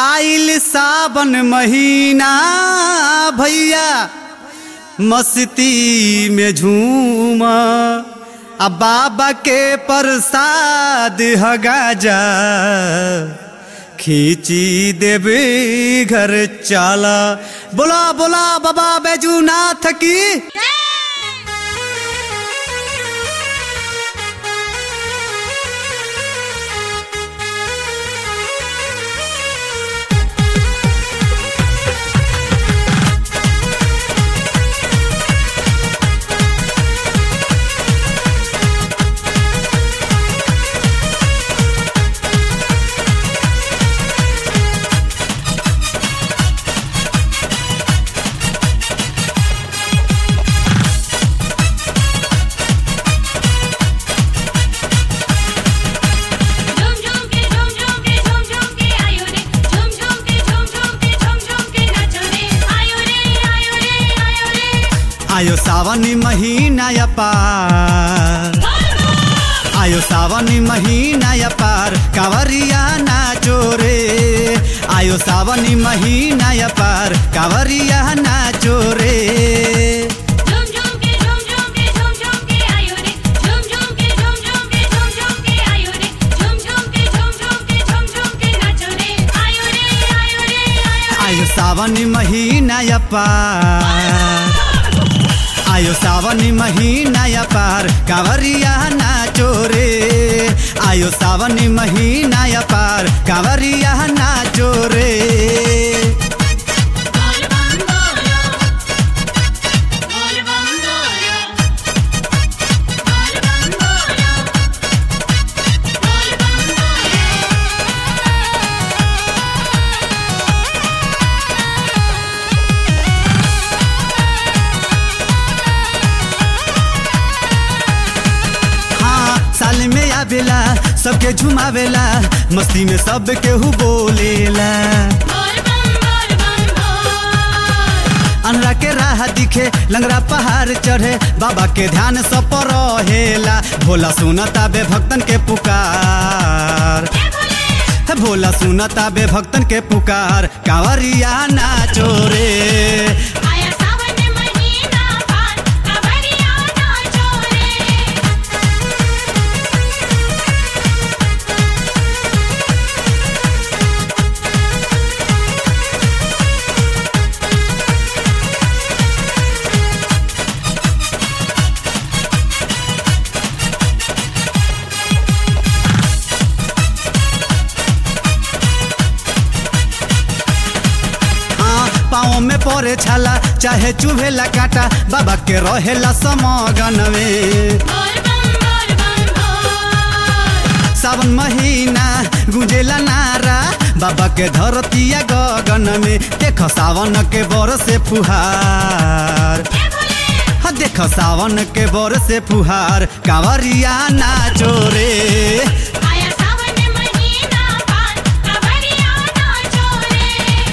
आइल सावन महीना भैया मस्ती में झूम आ बाबा के प्रसाद ह गाजा खींची देवे घर चाला बोला बोला बाबा बैजूनाथ की झूम झूम के झूम झूम के झूम झूम के आयो रे झूम झूम के झूम झूम के झूम झूम के नाचो रे आयो रे आयो रे आयो रे आयो सावन महीना या पार आयो सावन महीना या पार कांवरिया नाचो रे आयो सावन महीना या पार कांवरिया नाचो रे झूम झूम के झूम झूम के झूम झूम के आयो रे झूम झूम के झूम झूम के झूम झूम के आयो रे झूम झूम के झूम झूम के झूम झूम के नाचो रे आयो रे आयो रे आयो आयो सावन महीना या पार आयो सावन महीना या पार कांवरिया नाचो रे आयो सावन महीना या पार कांवरिया नाचो रे बोल बम बोलो बोल बम बोलो बोल बम बोलो बोल बम बोलो हाँ साल में आवेला सबके झुमावेला मस्ती में सब केहू बोलेला बोल बम बोल बम बोल अनरा के राह दिखे लंगरा पहाड़ चढ़े बाबा के ध्यान सब पर रहेला भोला सुनता बे भक्तन के पुकार हे भोले हे भोला सुनता बे भक्तन के पुकार कांवरिया नाचो रे आया सावन महीना पार कांवरिया नाचो रे हाँ पाँव में पड़े छाला चाहे चुभेला काटा बाबा के रहेला समगन में बोल बम बोल बम बोल सावन महीना गुंजेला नारा बाबा के धरतिया गगन में देख सावन के बर से फुहार हे भोले हाँ देख सावन के बर से फुहार कांवरिया नाचो रे आया सावन महीना पार कांवरिया नाचो रे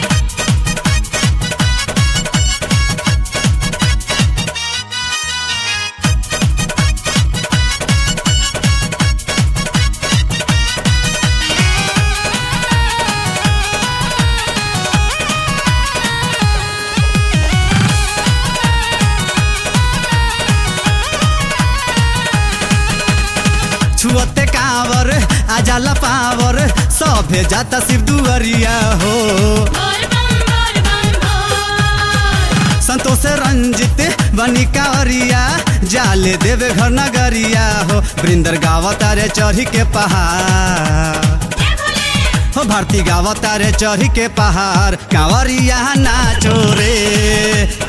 छुअते कांवर आजाला पावर सभे जाता शिव दुअरिया हो बोल बम बोल बम बोल संतोष रंजित बनी कांवरिया जाले देवे घर नगरिया हो वृंदर गावता रे चढ़ी के पहाड़ हे भोले हो भारती गावता रे चढ़ी के पहाड़ कांवरिया नाचो रे